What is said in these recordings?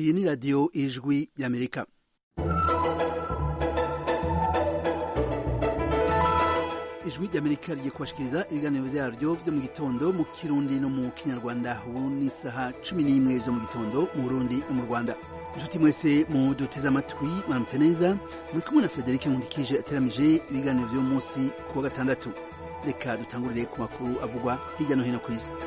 iyi ni radiyo ijwi y'amerika ijwi ry'amerika rigiye kubashikiriza ibiganiro byaryo byo mu gitondo mu kirundi no mu kinyarwanda ubu ni isaha cumi n'imwe zo mu gitondo mu burundi no mu rwanda inshuti mwese mu duteze amatwi mwaramutse neza muri kumwe na frederic nkundikije ateramije ibiganiro by'uyu munsi ku wa gatandatu reka dutangurire ku makuru avugwa hirya no hino ku isi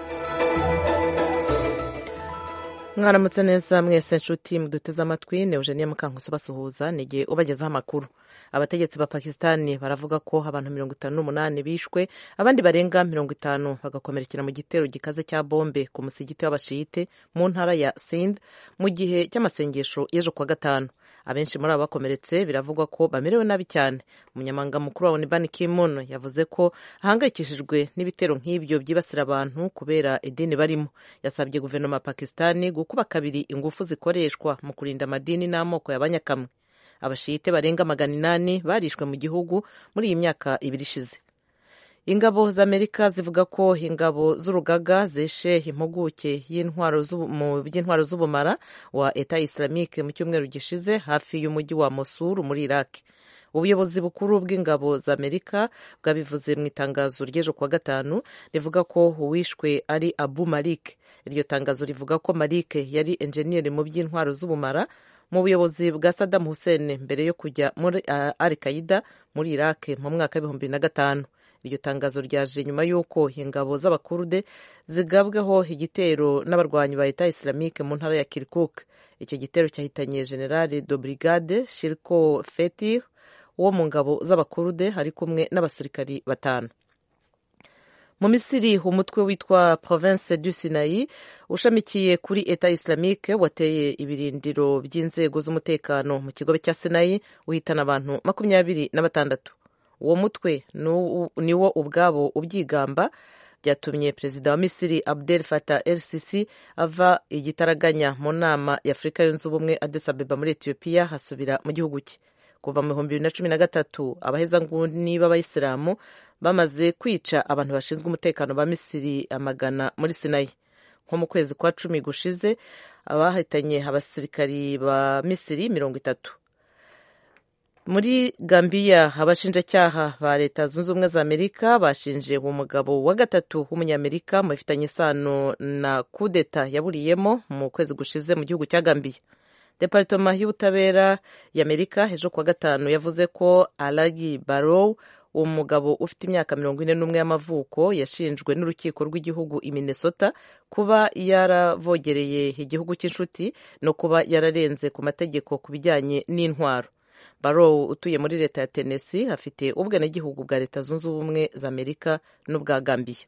mwaramutse neza mwese nshuti muduteze amatwi ni eugenia mukankusi basuhuza ni igihe ubagezaho amakuru abategetsi ba pakisitani baravuga ko abantu mirongo itanu n'umunani bishwe abandi barenga mirongo itanu bagakomerekera mu gitero gikaze cya bombe ku musigiti w'abashiyite mu ntara ya sind mu gihe cy'amasengesho y'ejo kuwa gatanu abenshi muri abo bakomeretse biravugwa ko bamerewe nabi cyane umunyamabanga mukuru wa Ban Ki-moon yavuze ko ahangayikishijwe n'ibitero nk'ibyo byibasira abantu kubera idini barimo yasabye guverinoma ya pakisitani gukuba kabiri ingufu zikoreshwa mu kurinda amadini n'amoko y'abanyakamwe abashiyite barenga magana inani barishwe mu gihugu muri iyi myaka ibiri ishize ingabo z'amerika zivuga ko ingabo z'urugaga zeshe impuguke mu by'intwaro z'ubumara wa eta islamique mu cyumweru gishize hafi y'umujyi wa mosuru muri iraq ubuyobozi bukuru bw'ingabo z'amerika bwabivuze mu itangazo ry'ejo kuwa gatanu rivuga ko uwishwe ari abu malik iryo tangazo rivuga ko malik yari enjeniyeri mu by'intwaro z'ubumara mu buyobozi bwa Saddam Hussein mbere yo kujya muri uh, Al Qaida muri Iraq mu mwaka w'ibihumbi bibiri na gatanu iryo tangazo ryaje nyuma y'uko ingabo z'abakurude zigabweho igitero n'abarwanyi ba Leta Islamique mu ntara ya Kirkuk icyo gitero cyahitanye generale de brigade Shirko Feti wo mu ngabo z'abakurude ari kumwe n'abasirikari batanu mu misiri umutwe witwa province du sinayi ushamikiye kuri eta islamique wateye ibirindiro by'inzego z'umutekano mu kigobe cya sinayi uhitana abantu makumyabiri na batandatu uwo mutwe ni wo ubwabo ubyigamba byatumye perezida wa misiri abdel fatah el sisi ava igitaraganya mu nama ya afurika yunze ubumwe addis abeba muri etiyopiya hasubira mu gihugu cye kuva mu bihumbi bibiri na cumi na gatatu abahezanguni b'abayisilamu bamaze kwica abantu bashinzwe umutekano ba misiri amagana muri sinayi nko mu kwezi kwa cumi gushize abahitanye abasirikari ba misiri mirongo itatu muri gambiya abashinjacyaha ba leta zunze ubumwe za amerika bashinje uwo mugabo wa gatatu w'umunyamerika mu bifitanye isano na kudeta yaburiyemo mu kwezi gushize mu gihugu cya gambiya deparitoma y'ubutabera y'amerika ejo kuwa gatanu yavuze ko alagi barow uwo mugabo ufite imyaka mirongo ine n'umwe y'amavuko yashinjwe n'urukiko rw'igihugu i minnesota kuba yaravogereye igihugu cy'inshuti no kuba yararenze ku mategeko ku bijyanye n'intwaro barow utuye muri leta ya tennessee afite ubwenegihugu bwa leta zunze ubumwe za amerika n'ubwa gambiya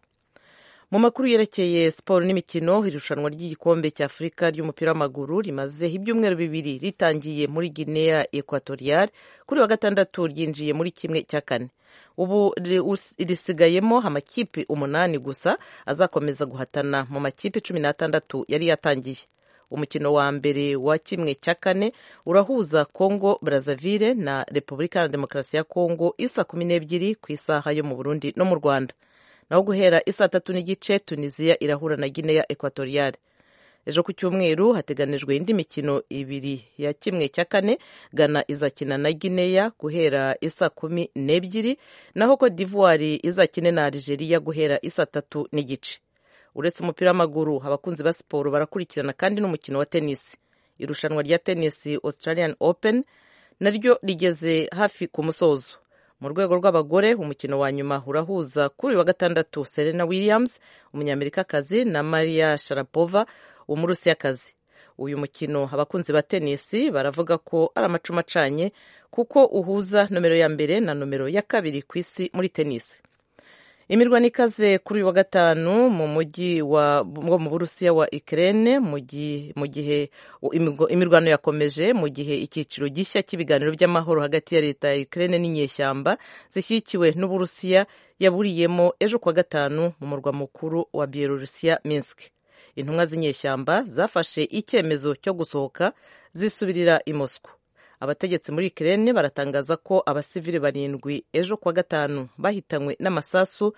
mu makuru yerekeye siporo n'imikino irushanwa ry'igikombe cya afurika ry'umupira w'amaguru rimaze ibyumweru bibiri ritangiye muri guinea equatoriale kuri wa gatandatu ryinjiye muri kimwe cya kane ubu risigayemo amakipe umunani gusa azakomeza guhatana mu makipe cumi n'atandatu yari yatangiye umukino wa mbere wa kimwe cya kane urahuza congo brazzaville na repubulika ya demokarasi ya congo isa kumi n'ebyiri ku isaha yo mu burundi no mu rwanda naho guhera isaa tatu n'igice tunisiya irahura na guinea equatoriale ejo ku cyumweru hateganijwe indi mikino ibiri ya kimwe cya kane ghana izakina na guinea guhera isaa kumi n'ebyiri naho cote d'ivoire izakine na algeria guhera isaa tatu n'igice uretse umupira w'amaguru abakunzi ba siporo barakurikirana kandi n'umukino wa tenisi irushanwa rya tenisi australian open naryo rigeze hafi ku musozo mu rwego rw'abagore umukino wa nyuma urahuza kuri uyu wa gatandatu serena williams umunyamerikakazi na maria sharapova umurusiyakazi uyu mukino abakunzi ba tenisi baravuga ko ari amacumu acanye kuko uhuza nomero ya mbere na nomero ya kabiri ku isi muri tenisi imirwano ikaze kuri uyu wa gatanu mu mujyi wo mu burusiya wa Ukraine mu gihe imirwano yakomeje mu gihe icyiciro gishya cy'ibiganiro by'amahoro hagati ya leta ya Ukraine n'inyeshyamba zishyigikiwe n'uburusiya yaburiyemo ejo kuwa gatanu mu murwa mukuru wa Bielorusiya Minsk intumwa z'inyeshyamba zafashe icyemezo cyo gusohoka zisubirira i Moscow abategetsi muri Ukraine baratangaza ko abasivili barindwi ejo kuwa gatanu bahitanywe n'amasasu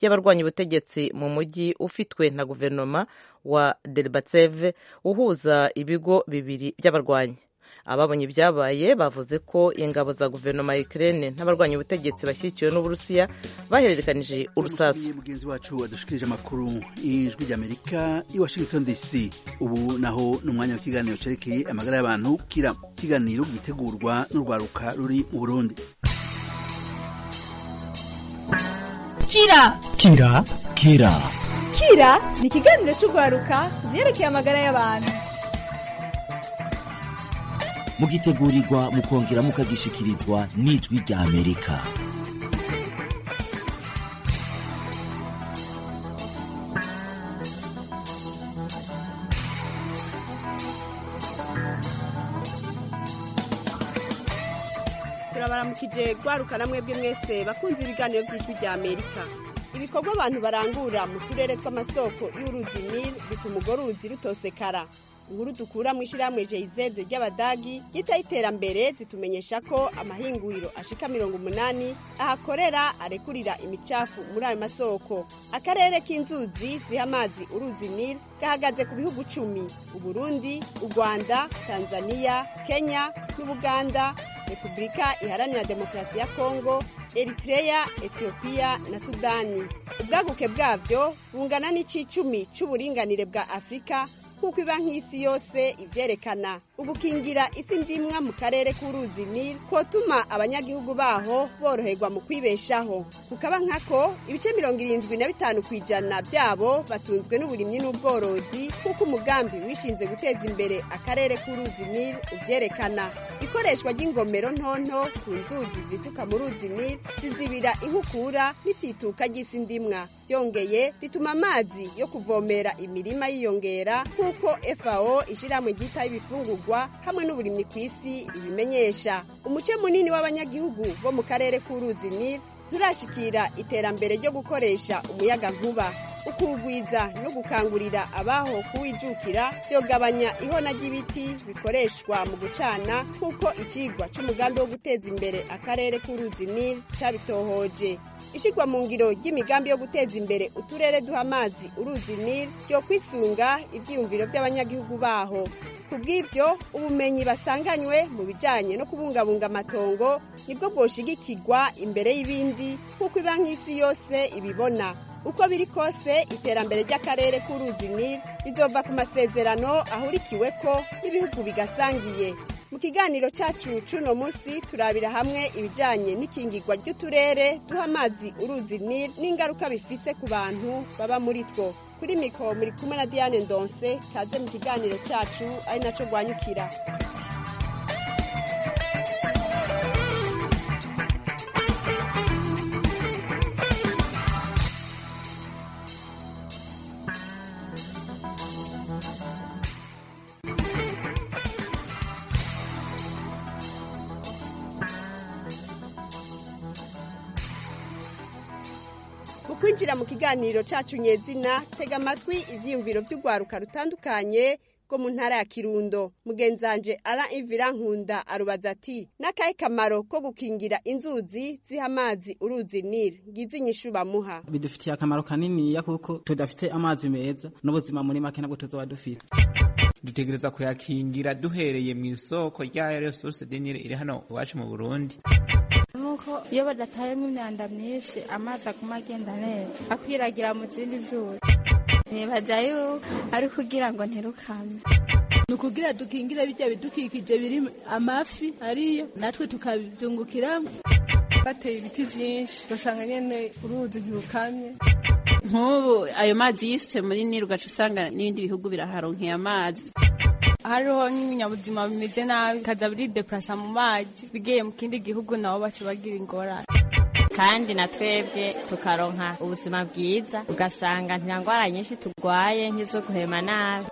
y'abarwanya ubutegetsi mu mujyi ufitwe na guverinoma wa Derbatseve uhuza ibigo bibiri by'abarwanyi ababonye ibyabaye bavuze ko ingabo za guverinoma ya Ukraine n'abarwanya ubutegetsi bashyigikiwe n'Uburusiya bahererekanije urusasu mugenzi wacu wadushikirije amakuru ijwi ry'Amerika i Washington DC ubu naho ni umwanya w'ikiganiro cerekeye amagara y'abantu kira ikiganiro gitegurwa n'urwaruka ruri mu Burundi kira kira kira kira ni ikiganiro cy'urwaruka ku byerekeye amagara y'abantu mugitegurirwa mukongera mukagishikirizwa n'ijwi rya amerika turabaramukije rwaruka namwe bwe mwese bakunze ibiganiro by'ijwi rya amerika ibikorwa abantu barangura mu turere tw'amasoko y'uruzi nil bituma urwo ruzi rutosekara inkuru dukura mu ishyirahamwe jz ry'abadagi ryitaho iterambere zitumenyesha ko amahinguriro ashika mirongo umunani ahakorera arekurira imicafu muri ayo masoko akarere k'inzuzi ziha amazi uruzi nil gahagaze ku bihugu cumi uburundi u rwanda tanzania kenya n'ubuganda repubulika iharanira demokarasi ya kongo eritreya etiyopiya na sudani ubwaguke bwabyo bungana n'icicumi c'uburinganire bwa afurika nk'uko iba nk'isi yose ivyerekana ugukingira isi ndimwa mu karere k'uruzi nil kotuma abanyagihugu baho boroherwa mu kwibeshaho kukaba nkako ibice mirongo irindwi na bitanu ku ijana byabo batunzwe n'uburimyi n'ubworozi nk'uko umugambi wishinze guteza imbere akarere k'uruzi nil uvyerekana ikoreshwa ry'ingomero ntonto ku nzuzi zisuka mu ruzi nil zizibira inkukura n'itituka ry'isi ndimwa byongeye bituma amazi yo kuvomera imirima yiyongera nk'uko fao ishyirahamwe ryitaho ibifungurwa hamwe n'uburimyi ku isi ribimenyesha umuce munini w'abanyagihugu bo mu karere k'uruzi nil nturashikira iterambere ryo gukoresha umuyaga nkuba ukugwiza no gukangurira abaho kuwijukira byogabanya ihona ry'ibiti bikoreshwa mu gucana nk'uko icigwa c'umugambi wo guteza imbere akarere k'uruzi nil cabitohoje ishigwa mu ngiro ry'imigambi yo guteza imbere uturere duha amazi uruzi nil ryo kwisunga ivyiyumviro by'abanyagihugu baho ku bw'ibyo ubumenyi basanganywe mu bijanye no kubungabunga amatongo nibwo bwoshigikirwa imbere y'ibindi nk'uko iba nk'isi yose ibibona uko biri kose iterambere ry'akarere k'uruzi nil rizova ku masezerano ahurikiweko n'ibihugu bigasangiye mu kiganiro cacu c'uno musi turabira hamwe ibijanye n'ikingirwa ry'uturere duha amazi uruzi nil n'ingaruka bifise ku bantu baba muri two kuri mikoro muri kumwe na diane ndonse kaze mu kiganiro cacu ari naco rwanyukira mu kwinjira mu kiganiro cacu nyezina tega amatwi ivyiyumviro vy'urwaruka rutandukanye rwo mu ntara ya kirundo mugenzanje ara ivira nkunda arubaza ati n'akahe kamaro ko gukingira inzuzi ziha amazi uruzi nil ngize inyishu bamuha bidufitiye akamaro kaniniya kuko tudafite amazi meza n'ubuzima muri make nabwo tuzoba dufite dutegereza kuyakingira duhereye mu isoko rya resource denire iri hano iwacu mu burundi nuko iyo badatayemo imyanda myinshi amazi aguma agenda neza akwiragira mu zindi zuzi nibaza yuko ari kugira ngo ntirukame ni ukugira dukingire bijya bidukikije biri amafi ariyo natwe tukabyungukiramo bateye ibiti byinshi ugasanga nyine uruzi ntirukamye nk'ubu ayo mazi yisutse muri nili ugaca usanga n'ibindi bihugu biraharonkeye amazi hariho nk'ibinyabuzima bimeze nabi bikaza biridepurasa mu mazi bigiye mu kindi gihugu nabo baca bagira ingorane kandi na twebwe tukaronka ubuzima bwiza ugasanga nta ndwara nyinshi turwaye nk'izo guhema nabi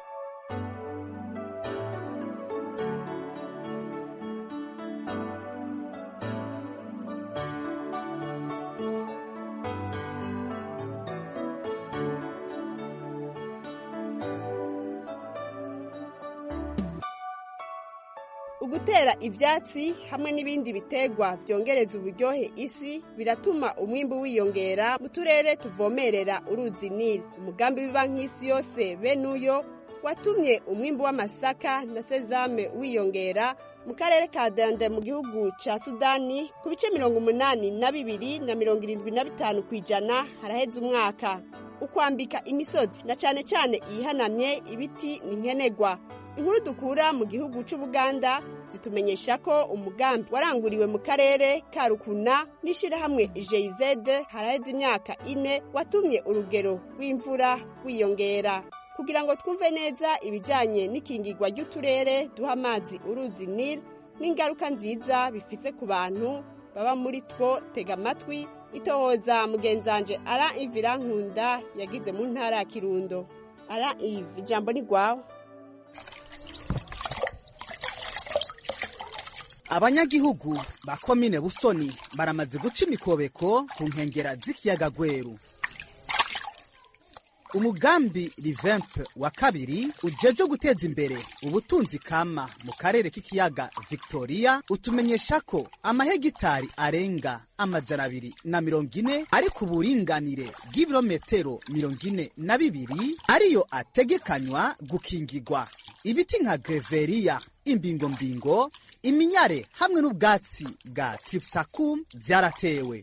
gutera ibyatsi hamwe n'ibindi biterwa byongereza uburyohe isi biratuma umwimbu wiyongera mu turere tuvomerera uruzi nili umugambi w'ibanki y'isi yose bene uyo watumye umwimbu w'amasaka na sezame wiyongera mu karere ka dende mu gihugu cya sudani ku bice mirongo umunani na bibiri na mirongo irindwi na bitanu ku ijana haraheze umwaka ukwambika imisozi na cyane cyane iyihanamye ibiti ni nkenerwa inkuru dukura mu gihugu cy'ubuganda zitumenyesha ko umugambi waranguriwe mu karere ka rukuna n'ishyirahamwe jz haraheze imyaka ine watumye urugero rw'imvura rwiyongera kugira ngo twumve neza ibijyanye n'ikingirwa ry'uturere duha amazi uruzi nil n'ingaruka nziza bifise ku bantu baba muri two tega amatwi itohoza mugenzanje ara ivira nkunda yagize mu ntara ya kirundo ara ivi ijambo ni rwawe abanyagihugu ba komine busoni baramaze guca imikobeko ku nkengera z'ikiyaga gweru umugambi rivempe wa kabiri ujejwe guteza imbere ubutunzi kama mu karere k'ikiyaga victoria utumenyesha ko amahegitari arenga amajana abiri na mirongo ine ari ku buringanire bw'ibirometero mirongo ine na bibiri ariyo ategekanywa gukingirwa ibiti nka greveriya imbingombingo iminyare hamwe n'ubwatsi bwa tripsakum byaratewe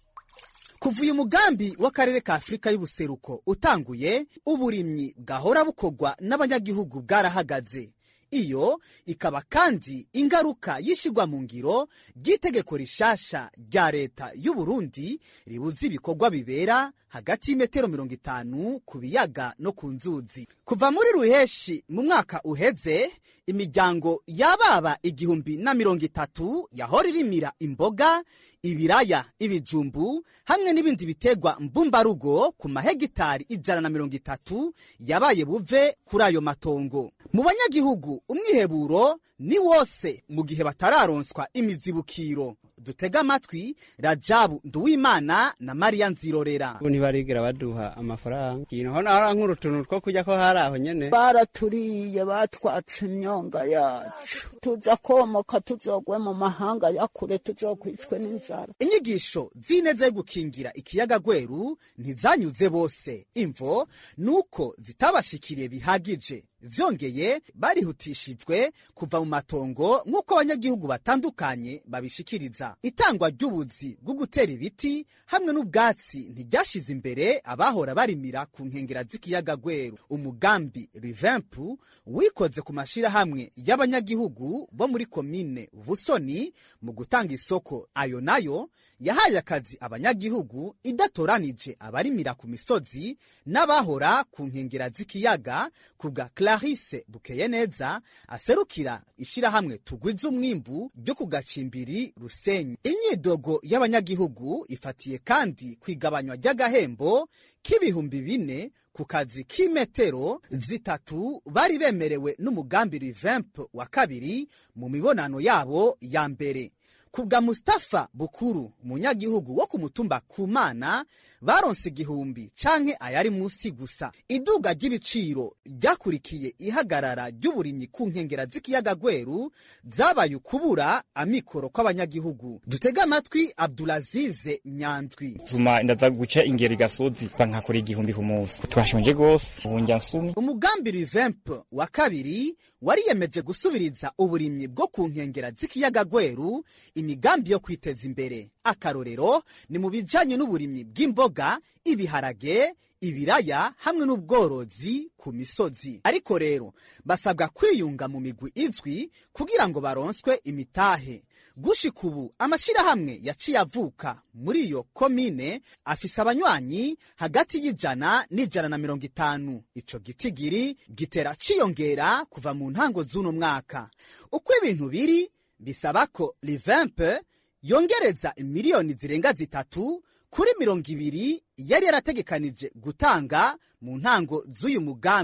kuva uyu mugambi w'akarere ka afurika y'ubuseruko utanguye uburimyi bwahora bukorwa n'abanyagihugu bwarahagaze iyo ikaba kandi ingaruka y'ishyirwa mu ngiro ry'itegeko rishasha rya leta y'u Burundi ribuza ibikorwa bibera hagati y'imetero mirongo itanu ku biyaga no ku nzuzi kuva muri ruheshi mu mwaka uheze imiryango y'ababa igihumbi na mirongo itatu yahora irimira imboga ibiraya ibijumbu hamwe n'ibindi biterwa mbumbarugo ku mahegitari ijana na mirongo itatu yabaye buve kuri ayo matongo mu banyagihugu umwiheburo ni wose mu gihe batararonswa imizibukiro dutega amatwi rajabu nduwimana na mariya nzirorera ubu ntibarigira baduha amafaranga ikintu hano hari nk'urutuntu two kujya ko hari aho nyene baraturiye batwatse imyonga yacu tuza komoka tuzogwe mu mahanga ya kure tuzokwicwe n'inzara inyigisho z'ineza yo gukingira ikiyaga gweru ntizanyuze bose imvo nuko zitabashikiriye bihagije vyongeye barihutishijwe kuva mu matongo nk'uko abanyagihugu batandukanye babishikiriza itangwa ry'ubuzi bwo gutera ibiti hamwe n'ubwatsi ntiryashize imbere abahora barimira ku nkengera z'ikiyaga gweru umugambi rivempu wikoze ku mashirahamwe y'abanyagihugu bo muri komine busoni mu gutanga isoko ayo nayo yahaye akazi abanyagihugu idatoranije abarimira ku misozi n'abahora ku nkengera z'ikiyaga ku bwa clarisse bukeye neza aserukira ishirahamwe tugwiza umwimbu ryo ku gacimbiri rusenyi imyidogo y'abanyagihugu ifatiye kandi ku igabanywa ry'agahembo k'ibihumbi bine ku kazi k'imetero zitatu bari bemerewe n'umugambi rivemp wa kabiri mu mibonano yabo ya mbere ku bwa Mustafa Bukuru umunyagihugu wo ku mutumba Kumana baronse igihumbi canke ayari musi gusa iduga ry'ibiciro ryakurikiye ihagarara ry'uburimyi ku nkengera z'ikiyaga gweru zabaye ukubura amikoro kw'abanyagihugu dutega amatwi Abdulazize Nyandwi tuma ndaza guca ingeri gasozi bankakora igihumbi ku munsi twashonje gose ubu njya nsumi umugambi Revamp wa kabiri wariyemeje gusubiriza uburimyi bwo ku nkengera z'ikiyaga gweru imigambi yo kwiteza imbere akarorero ni mu bijanye n'uburimyi bw'imboga ibiharage ibiraya hamwe n'ubworozi ku misozi ariko rero basabwa kwiyunga mu migwi izwi kugira ngo baronswe imitahe gushika ubu amashirahamwe yaciye avuka muri iyo komine afise abanywanyi hagati y'ijana n'ijana na mirongo itanu ico gitigiri gitera ciyongera kuva mu ntango z'uno mwaka uko ibintu biri bisaba ko livempe yongereza miliyoni zirenga zitatu kuri mirongo ibiri yari yarategekanije gutanga mu ntango z'uyu mugambi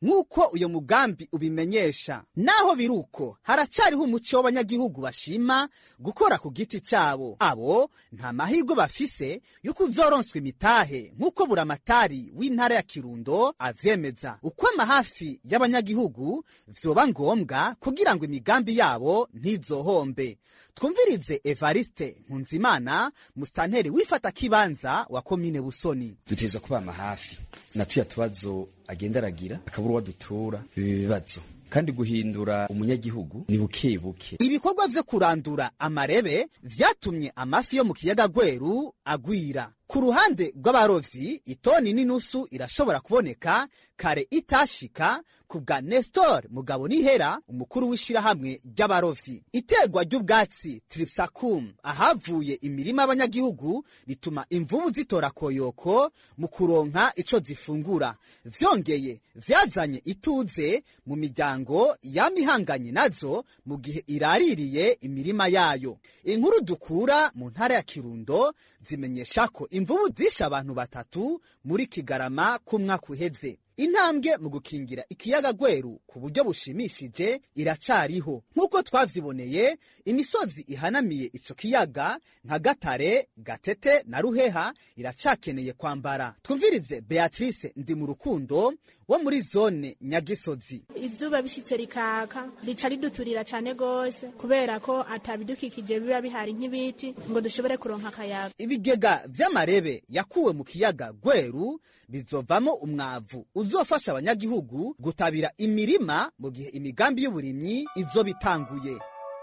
nk'uko uyo mugambi ubimenyesha naho biri uko haracariho umuco w'abanyagihugu bashima gukora ku giti cyabo abo nta mahirwe bafise y'uko uzoronswa imitahe nk'uko buramatari w'intara ya kirundo avyemeza uko amahafi y'abanyagihugu vyoba ngombwa kugira ngo imigambi yabo ntizohombe twumvirize evariste nkunzimana musitanteri wifata kibanza wa komine busoni dutezwa kuba amahafi na tuya tubazo agenda aragira akabura uwo dutura ibi bibazo kandi guhindura umunyagihugu ni buke buke ibikorwa vyo kurandura amarebe vyatumye amafi yo mu kiyaga gweru agwira ku ruhande rw'abarovyi itoni n'inusu irashobora kuboneka kare itashika ku bwa nestor mugabo nihera umukuru w'ishirahamwe ry'abarovyi iterwa ry'ubwatsi tripsacum ahavuye imirima y'abanyagihugu bituma imvubu zitora koyoko mu kuronka ico zifungura vyongeye vyazanye ituze mu miryango yamihanganye nazo mu gihe iraririye imirima yayo inkuru dukura mu ntara ya kirundo zimenyesha ko imvubu zishe abantu batatu muri kigarama k'umwaka uheze intambwe mu gukingira ikiyaga gweru ku buryo bushimishije iracariho nk'uko twavyiboneye imisozi ihanamiye ico kiyaga nka gatare gatete na ruheha iracakeneye kwambara twumvirize beatrice ndi mu rukundo wo muri zone nyagisozi izuba bishitse rikaka rica riduturira cane gose kubera ko atabidukikije biba bihari nk'ibiti ngo dushobore kuronka akayaga ibigega vy'amarebe yakuwe mu kiyaga gweru bizovamo umwavu uzofasha abanyagihugu gutabira imirima mu gihe imigambi y'uburimyi izoba itanguye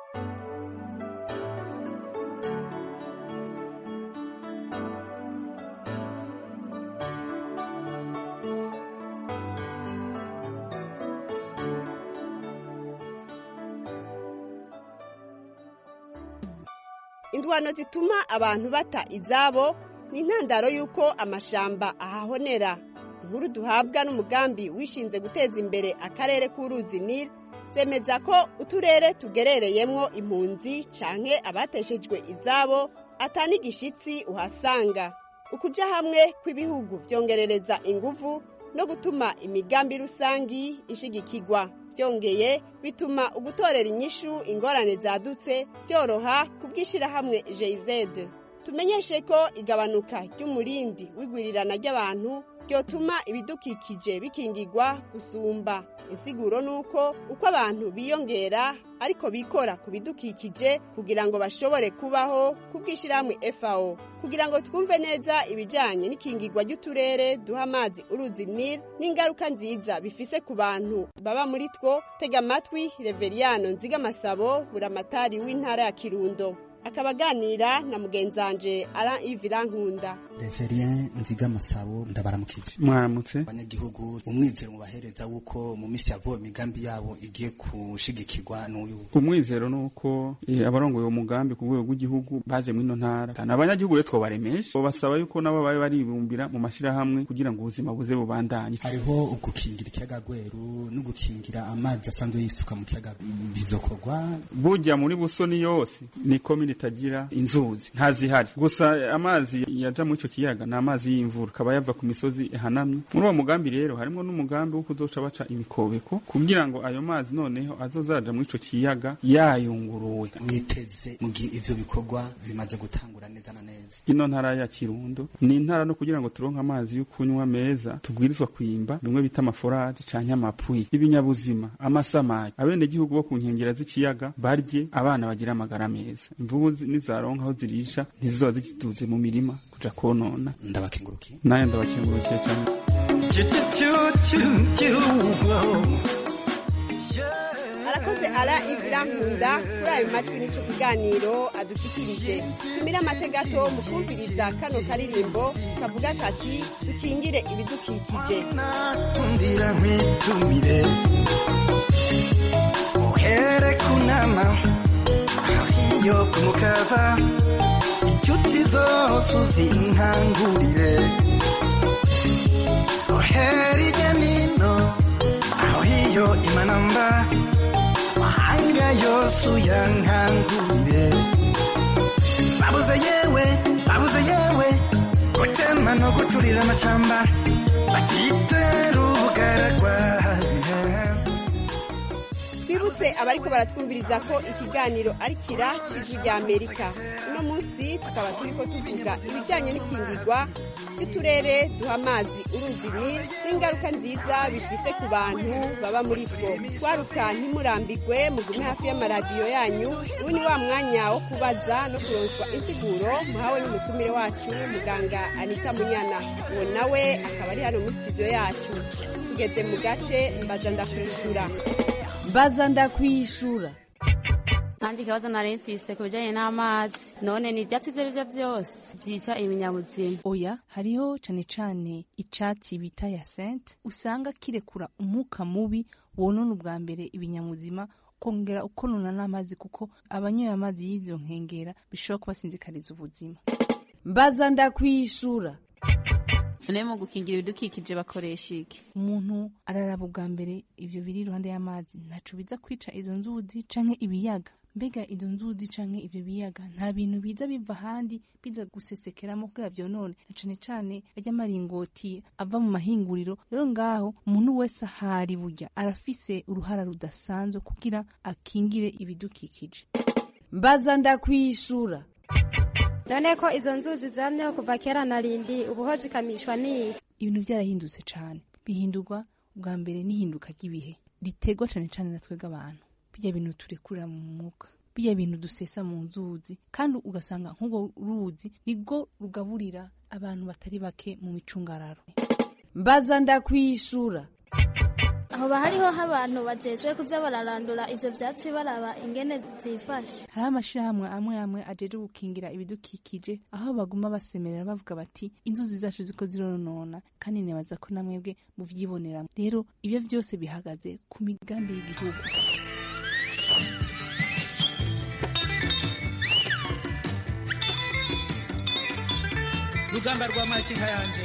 indwano zituma abantu bata izabo ni intandaro y'uko amashamba ahahonera inkuru duhabwa n'umugambi wishinze guteza imbere akarere k'uruzi nil zemeza ko uturere tugerereyemwo impunzi canke abateshejwe izabo atani igishitsi uhasanga ukuja hamwe kw'ibihugu vyongerereza inguvu no gutuma imigambi rusangi ishigikirwa byongeye bituma ugutorera inyishu ingorane zadutse byoroha kubw'ishirahamwe jz tumenyeshe ko igabanuka ry'umurindi w'igwirirana ry'abantu ryotuma ibidukikije bikingirwa gusumba insiguro ni uko uko abantu biyongera ariko bikora ku bidukikije kugira ngo bashobore kubaho kubw'ishyirahamwe fao kugira ngo twumve neza ibijyanye n'ikingirwa ry'uturere duha amazi uruzi nil n'ingaruka nziza bifise ku bantu baba muri two tega amatwi reveriyano nzigamasabo buramatari w'intara ya kirundo akaba aganira na mugenzanje ara ivira nkunda reverien nzigamasabo ndabaramukije mwaramutse abanyagihugu umwizero mubahereza wuko mu minsi yavuye imigambi yabo igiye gushigikirwa n'uyu umwizero ni uko eh, abarongoye uwo mugambi ku rwego rw'igihugu baje muri ino ntara Tana abanyagihugu rero twobaremesha basaba yuko nabo babe baribumbira mu mashirahamwe kugira ngo ubuzima buze bubandanye hariho ugukingira ikiyaga gweru no gukingira amazi asanzwe yisuka mu kiyaga bizokorwa burya muri busoni yose ni komine itagira inzuzi ntazihari gusa amazi yaja muri ico kiyaga ni amazi y'imvura akaba yava ku misozi ihanamye muri uwo mugambi rero harimo n'umugambi wo kuzoca baca imikobeko kugira ngo ayo mazi noneho azozaja muri ico kiyaga yayunguruwe mwiteze mu gihe ivyo bikorwa bimaze gutangura neza na neza ino ntara ya kirundo ni intara no kugira ngo turonke amazi yo kunywa meza tubwirizwa kwimba bimwe bita amaforaje canke amapwi ibinyabuzima amasamaki abenegihugu bo ku nkengera z'ikiyaga barye abana bagira amagara meza imvubu zi- nizaronka aho zirisha ntizizoba zikiduze mu mirima kuja konona ndabakengurukiye naye ndabakengurukiye cane arakoze ara ivira nkunda kuri ayo majwi n'ico kiganiro adushikirije tumire amategato mu kumviriza kano karirimbo kavuga kati dukingire ibidukikije kundira nkwitumire uhere ku nama iyo kumukaza inshuti zose uzinkangurire uhere irya nino aho iyo imanamba mahanga yose uyankangurire babuze yewe babuze yewe gutema no guturira amashyamba batitera ubugaragwa twibutse abariko baratwumviriza ko ikiganiro ari kira c'ijwi rya amerika uno munsi tukaba turiko tuvuga ibijanye n'ikingirwa ry'uturere duha amazi uruzi nil n'ingaruka nziza bifise ku bantu baba muri two twaruka ntimurambigwe mugume hafi y'amaradiyo yanyu ubu ni wa mwanya wo kubaza no kuronswa insiguro muhawe n'umutumire wacu muganga anita munyana uwo nawe akaba ari hano muri studio yacu tugeze mu gace mbaza ndakwishura mbaza ndakwishura kandi ikibazo nari mfise ku bijyanye n'amazi none ni ibyatsi ibyo ari byo byose byica ibinyabuzima oya hariho cane cane icatsi bita yasente usanga kirekura umwuka mubi wonona ubwa mbere ibinyamuzima kongera ukonona n'amazi kuko abanyoye amazi y'izo nkengera bishobora kubasinzikariza ubuzima mbaza ndakwishura none mu gukingira ibidukikije bakoresha iki umuntu araraba ubwa mbere ivyo biri iruhande y'amazi ntaco biza kwica izo nzuzi canke ibiyaga mbega izo nzuzi canke ivyo biyaga nta bintu biza biva ahandi biza gusesekeramo kugira vyonone na cane cane arya maringoti ava mu mahinguriro rero ngaho umuntu wese ahari burya arafise uruhara rudasanzwe kugira akingire ibidukikije mbaza ndakwishura none ko izo nzuzi zamyeho kuva kera na rindi ubuho zikamishwa n'iyi ibintu byarahindutse cane bihindurwa ubwa mbere n'ihinduka ry'ibihe riterwa cane cane na twebwe abantu bijya bintu turekurira mu mwuka bijya bintu dusesa mu nzuzi kandi ugasanga nk'ubwo ruzi nibwo rugaburira abantu batari bake mu micungararo mbaza ndakwishura hoba hariho abantu bajejwe kuza bararandura ivyo vyatsi baraba ingene zifashe hariho amashirahamwe amwe amwe ajeje gukingira ibidukikije aho baguma basemerera bavuga bati inzuzi zacu ziko zironona kandi nibaza ko namwebwe muvyibonera rero ibyo vyose bihagaze ku migambi y'igihugu rugamba rwa makinka yanje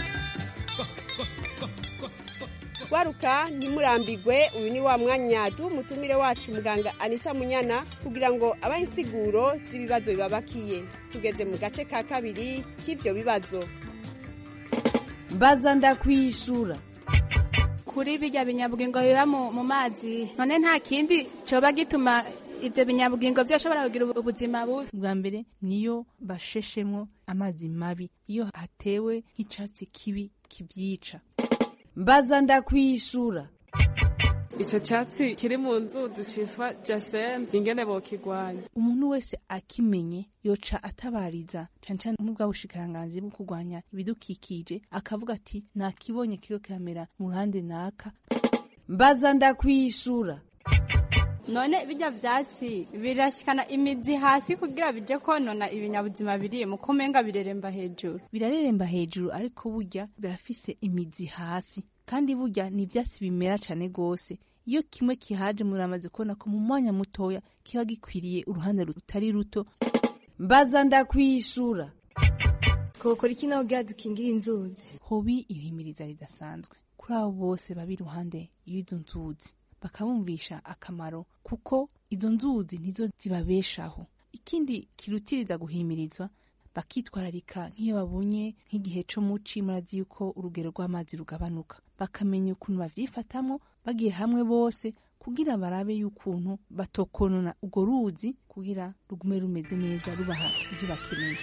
waruka ntimurambigwe uyu ni wa mwanya duha umutumire wacu muganga anita munyana kugira ngo abahe insiguro z'ibibazo bibabakiye tugeze mu gace ka kabiri k'ibyo bibazo mbaza ndakwishura kuri bijya binyabugingo biba mu mu mazi none nta kindi coba gituma ivyo binyabugingo vyoshobora kugira ubu- ubuzima bubi bwa mbere niyo basheshemwo amazi mabi iyo hatewe nk'icatsi kibi kivyica mbaza ndakwishura icyo cyatsi kiri mu nzuzi cyitwa jasene ingene bokigwanya umuntu wese akimenye yoca atabariza cane cane n'ubwa bushikiranganzi bwo kurwanya ibidukikije akavuga ati nakibonye kiriko kiramera mu ruhande naka mbaza ndakwishura none bijya vyatsi birashikana imizi hasi kugira bije konona ibinyabuzima biri mu kumenga bireremba hejuru birareremba hejuru ariko burya birafise imizi hasi kandi burya ni ivyatsi bimera cane gose iyo kimwe kihaje muramaze kubona ko mu mwanya mutoya kiba gikwiriye uruhande rutari ruto mbaza ndakwishura twokora iki naho kugira dukingire inzuzi hobi ihimiriza ridasanzwe kuri abo bose baba iruhande y'izo nzuzi bakabumvisha akamaro kuko izo nzuzi nizo zibabeshaho ikindi kirutiriza guhimirizwa bakitwararika nk'iyo babonye nk'igihe co muci murazi yuko urugero rw'amazi rugabanuka bakamenya ukuntu bavyifatamwo bagiye hamwe bose kugira barabe y'ukuntu batokonona urwo ruzi kugira rugume rumeze neza rubaha ivyo bakeneye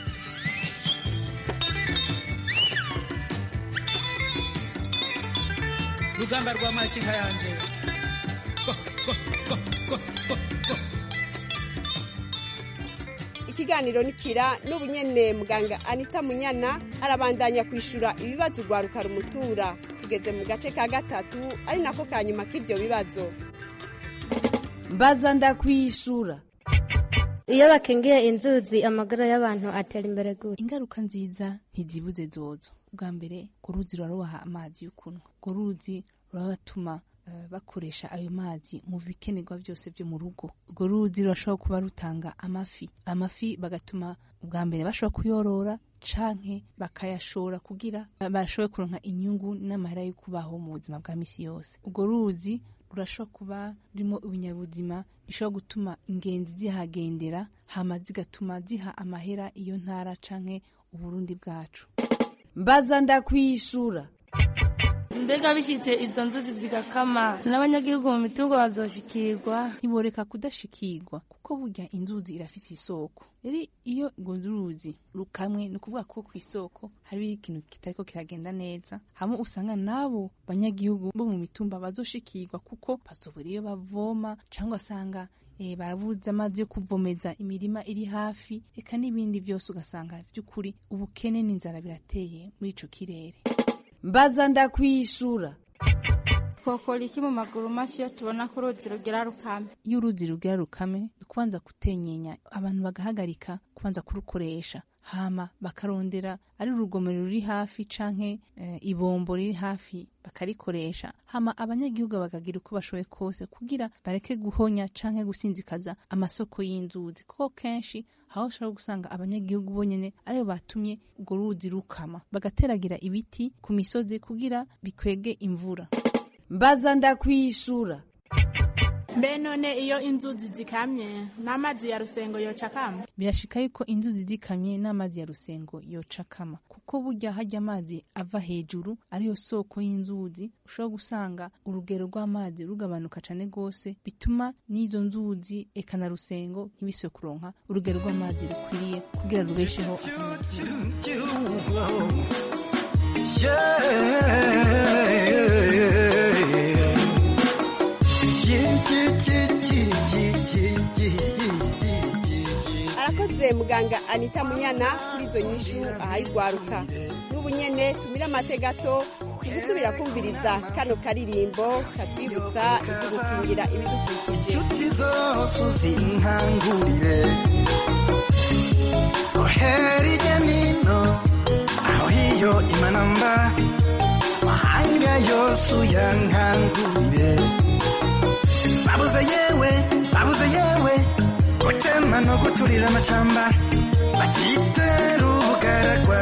rugamba rwa makinka yanje ikiganiro nikira n'ubu nyene muganga anita munyana arabandanya kwishura ibibazo urwaruka rumutura tugeze mu gace ka gatatu ari nako ka nyuma k'ivyo bibazo mbaza ndakwishura iyo bakingiye inzuzi amagara y'abantu atera imbere gute ingaruka nziza ntizibuze zozo bwa mbere urwo ruzi rurarubaha amazi yo kunywa urwo ruzi rurabatuma eh, bakoresha ayo mazi mu bikenerwa byose byo mu rugo urwo ruzi rurashobora kuba rutanga amafi amafi bagatuma ubwa mbere bashobora kuyorora canke bakayashora kugira bashobore kuronka inyungu n'amahera yo kubaho mu buzima bwa misi yose urwo ruzi rurashobora kuba rurimo ibinyabuzima bishobora gutuma ingenzi zihagendera hama zigatuma ziha amahera iyo ntara canke uburundi bwacu mbaza ndakwishura mbega bishitse izo nzuzi zigakama n'abanyagihugu mu mitungo bazoshikirwa ntiboreka kudashikirwa kuko burya inzuzi irafise isoko rero iyo urwo ruzi rukamwe ni ukuvuga ko ku isoko hari ikintu kitariko kiragenda neza hamwe usanga n'abo banyagihugu bo mu mitumba bazoshikirwa kuko bazobura iyo bavoma cyangwa asanga eh, barabuze amazi yo kuvomeza imirima iri hafi reka n'ibindi byose ugasanga by'ukuri ubukene n'inzara birateye muri ico kirere mbaza ndakwishura twokora iki mu maguru mashyi iyo tubona ko uruzi rugira rukame iyo uruzi rugira rukame ni kubanza gutenyenya abantu bagahagarika kubanza kurukoresha hama bakarondera ari urugomero ruri hafi canke eh, ibombo riri hafi bakarikoresha hama abanyagihugu bakagira uko bashoboye kose kugira bareke guhonya canke gusinzikaza amasoko y'inzuzi kuko kenshi aho ushobora gusanga abanyagihugu bonyene aribo batumye urwo ruzi rukama bagateragira ibiti ku misozi kugira bikwege imvura mbaza ndakwishura mbe none iyo inzuzi zikamye n'amazi ya rusengo yoca kama birashika yuko inzuzi zikamye n'amazi ya rusengo yocakama kuko burya hajya amazi ava hejuru ariyo soko y'inzuzi ushobora gusanga urugero rw'amazi rugabanuka cane gose bituma n'izo nzuzi eka na rusengo ntibiswe kuronka urugero rw'amazi rukwiriye kugira rubesheho arakoze muganga anita munyana kuri izo nyishu ahayigwaruka n'ubu nyene tumire amate gato gusubira kumviriza kano karirimbo katwibutsa ibyo gukingira ibidukikije inshuti zose uzinkangurire ohera ijya nino aho hiyo imanamba mahanga yose uyankangurire babuze yewe babuze yewe gutema no guturira amashyamba batitera ubugaragwa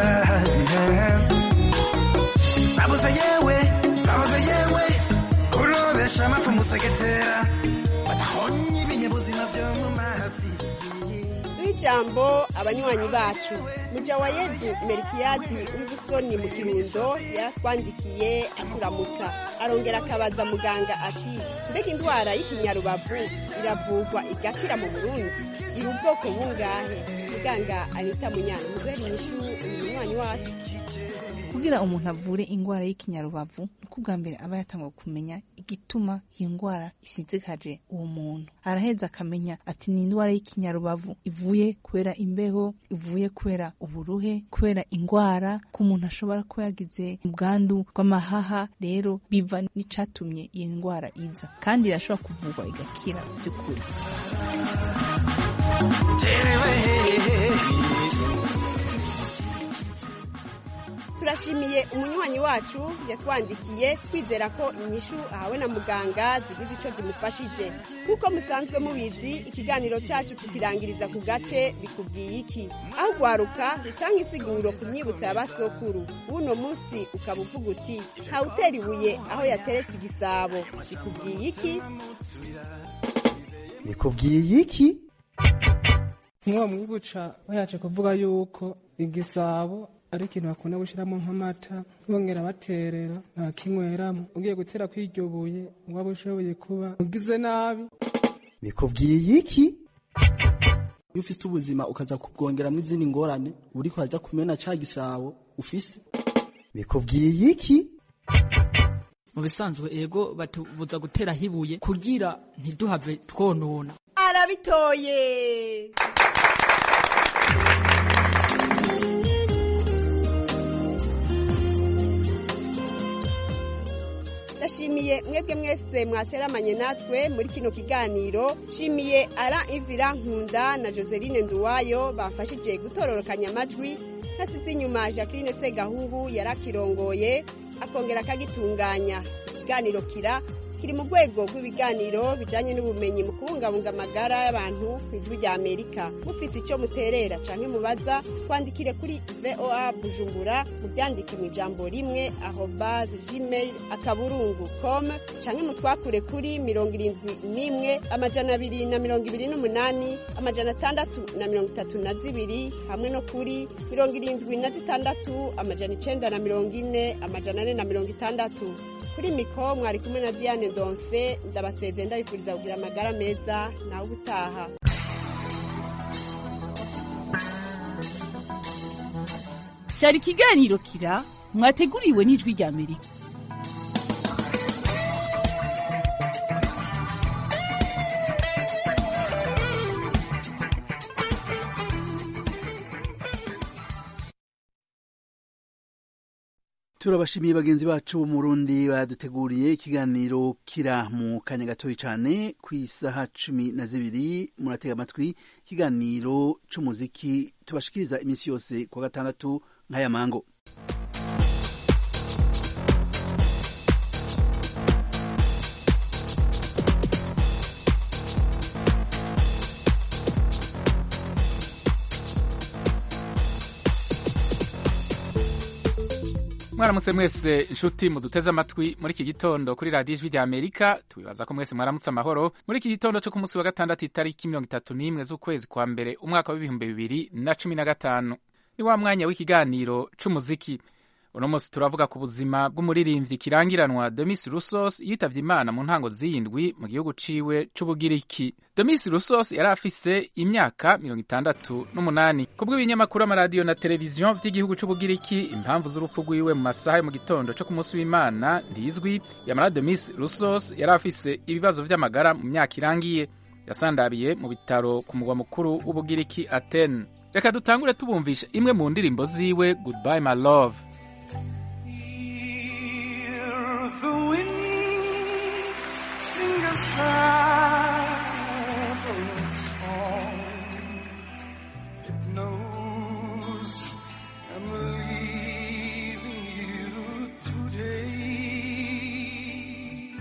babuze yewe babuze yewe kurobesha amafu musegetera badahonye ibinyabuzima byo mu mazi duhe ijambo abanywanyi bacu mujawayezu merikiyadi w'ibusoni mu kirundo yaratwandikiye aturamutsa arongera akabaza muganga ati mbega indwara y'ikinyarubavu iravurwa igakira mu burundi iri ubwoko bungahe muganga anita munyana muduhere inyishu uyu munywanyi wacu kugira umuntu avure indwara y'ikinyarubavu ni uko ubwa mbere aba yatangwa kumenya igituma iyo ndwara isizikaje uwo muntu araheza akamenya ati ni indwara y'ikinyarubavu ivuye kubera imbeho ivuye kubera uburuhe kubera indwara ko umuntu ashobora kuba yagize ubwandu bw'amahaha rero biva n'icatumye iyi ndwara iza kandi irashobora kuvurwa igakira by'ukuri turashimiye umunywanyi wacu yatwandikiye twizera ko inyishu ahawe na muganga zigize icyo zimufashije nk'uko musanzwe mubizi ikiganiro cyacu tukirangiriza ku gace bikubwiye iki aho ugwaruka rutanga insiguro ku myibutso ya basokuru w'uno munsi ukaba uvuga uti ntawutera ibuye aho yateretse igisabo bikubwiye iki bikubwiye iki nk'uwo mwibuca bayaje kuvuga yuko igisabo ari ikintu bakunda gushyiramo nk'amata bongera baterera ntakinyweramo ugiye gutera kw'iryo buye waba ushoboye kuba ugize nabi bikubwiye iki iyo ufite ubuzima ukaza kubwongeramo izindi ngorane uri kwajya kumena cya gisabo ufise bikubwiye iki mu bisanzwe ego batubuza gutera hibuye kugira ntiduhave twonona arabitoye ndashimiye mwebwe mwese mwateramanye natwe muri kino kiganiro shimiye ara ivira nkunda na joseline nduwayo bafashije gutororokanya amajwi hasize inyuma jacqueline segahungu yarakirongoye akongera akagitunganya ikiganiro kira kiri mu rwego rw'ibiganiro bijanye n'ubumenyi mu kubungabunga amagara y'abantu ku ijwi rya amerika mufise icyo muterera canke mubaza twandikire kuri voa bujumbura mubyandike mu ijambo rimwe aho base gmail akaburungu com canke mutwakure kuri mirongo irindwi n'imwe amajana abiri na mirongo ibiri n'umunani amajana atandatu na mirongo itatu na zibiri hamwe no kuri mirongo irindwi na zitandatu amajana icenda na mirongo ine amajana ane na mirongo itandatu kuri miko mwari kumwe na diane donse ndabaseze ndabifuriza kugira amagara meza nawe ubutaha cyari ikiganiro kira mwateguriwe n'ijwi rya amerika turabashimiye bagenzi bacu bo mu Burundi baduteguriye ikiganiro kira mu kanya gatoya cyane ku isaha cumi na zibiri muratega amatwi ikiganiro c'umuziki tubashikiriza iminsi yose kuwa gatandatu nk'aya mango mwaramutse mwese inshuti muduteze amatwi muri iki gitondo kuri radiyo ijwi rya amerika tubibaza ko mwese mwaramutse amahoro muri iki gitondo cyo ku munsi wa gatandatu itariki mirongo itatu n'imwe z'ukwezi kwa mbere umwaka w'ibihumbi bibiri na cumi na gatanu ni wa mwanya w'ikiganiro c'umuziki uno munsi turavuga ku buzima bw'umuririmbyi kirangiranwa demis rusos yitavye imana mu ntango z'indwi mu gihugu ciwe c'ubugiriki demis rusos yari afise imyaka mirongo itandatu n'umunani ku bw'ibinyamakuru amaradiyo na televiziyo vy'igihugu c'ubugiriki impamvu z'urupfu rwiwe mu masaha yo mu gitondo co ku munsi w'imana ntizwi yamara demis rusos yari afise ibibazo vy'amagara mu myaka irangiye yasandabiye mu bitaro ku mugwa mukuru w'ubugiriki aten reka dutangure tubumvisha imwe mu ndirimbo ziwe goodbye my love the wind sing a sad song. It knows I'm leaving you today.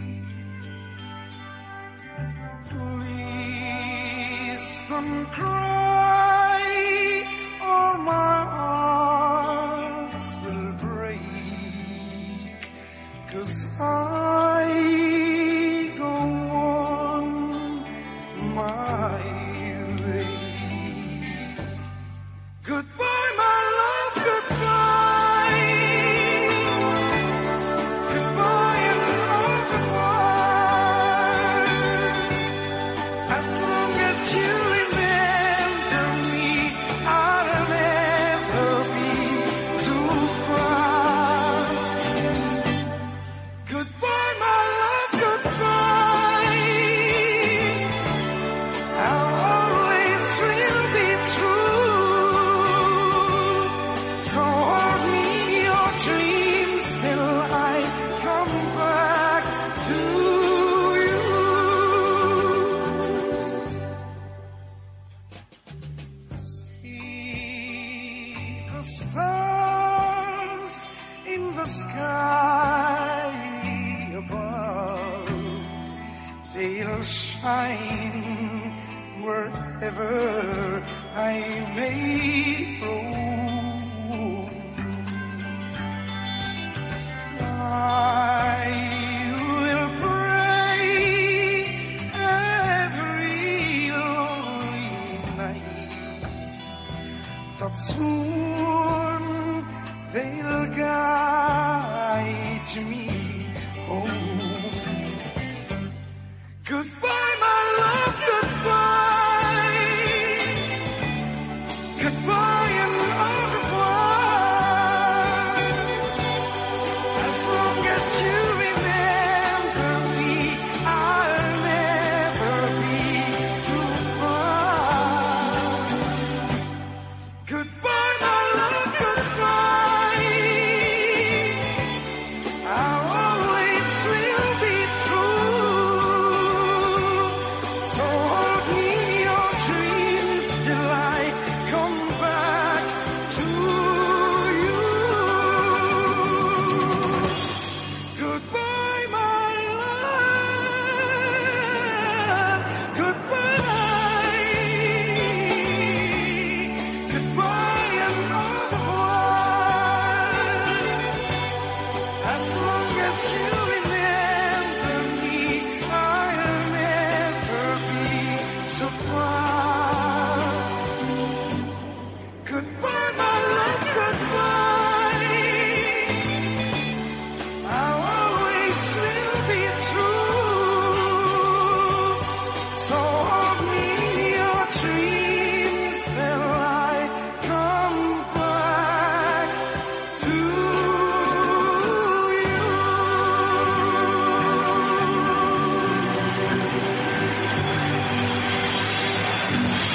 Please don't cry, or my heart will break. Cause I go on my way. Goodbye, my love, goodbye. Goodbye and au revoir. As long as you remember me, I'll never be too far. Goodbye, my love, goodbye. I'll always will be true. So hold me your dreams till I come back to you. See the stars in the sky above. They'll shine wherever I may roam. I will pray every lonely night that soon they'll guide me home. Goodbye, my love, goodbye. Goodbye and au revoir. As long as you remember me, I'll never be too far. Goodbye, my love, goodbye. I always will be true.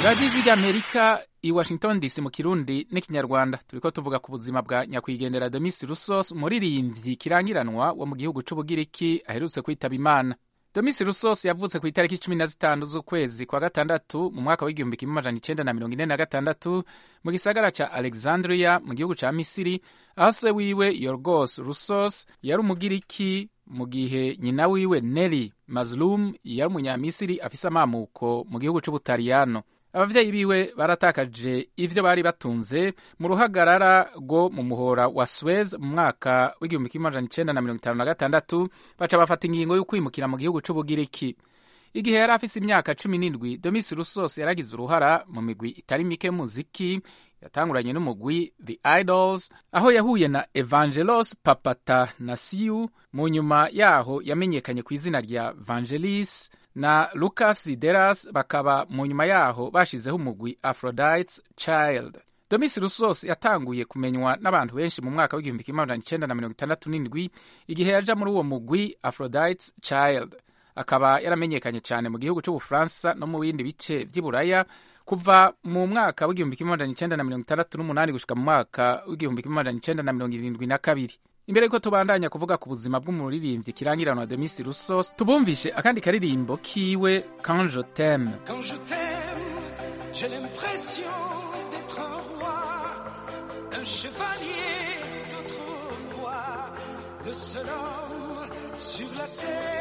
radiyo ijwi ry'amerika i washington dc mu kirundi n'ikinyarwanda turiko tuvuga ku buzima bwa nyakwigendera domisi rusos umuririmbyi kirangiranwa wo mu gihugu c'ubugiriki aherutse kwitaba imana domisi rusos yavutse ku itariki cumi na zitanu z'ukwezi kwa gatandatu mu mwaka w'igihumbi kimwe amajana icenda na mirongo ine na gatandatu mu gisagara ca alexandria mu gihugu ca misiri aho se wiwe yorgos rusos yari umugiriki mu gihe nyina wiwe neri mazlum yari umunyamisiri afise amamuko mu gihugu c'ubutaliyano abavyeyi biwe baratakaje ivyo bari batunze mu ruhagarara rwo mu muhora wa Suez mu mwaka w'igihumbi kimwe amajana icenda na mirongo itanu na gatandatu baca bafata ingingo yo kwimukira mu gihugu c'ubugiriki igihe yari afise imyaka cumi n'indwi domisi rusos yaragize uruhara mu migwi itari mike muziki yatanguranye n'umugwi the idols aho yahuye na evangelos papatanasiu mu nyuma yaho yamenyekanye ku izina rya vangelis na lucas deras bakaba mu nyuma yaho bashizeho umugwi aphrodite's child domisi rusos yatanguye kumenywa n'abantu benshi mu mwaka w'igihumbi kimwe amajana icenda na mirongo itandatu n'indwi igihe yaja muri uwo mugwi aphrodite's child akaba yaramenyekanye cyane mu gihugu c'ubufaransa no mu bindi bice vy'iburaya kuva mu mwaka w'igihumbi kimwe amajana icenda na mirongo itandatu n'umunani gushika mu mwaka w'igihumbi kimwe amajana icenda na mirongo irindwi na kabiri imbere yuko tubandanya kuvuga ku buzima bw'umuririmbyi kirangiranwa demisi rusos tubumvishe akandi karirimbo kiwe quand je t'aime Quand je t'aime, j'ai l'impression d'être un roi, un chevalier d'autrefois, le seul homme sur la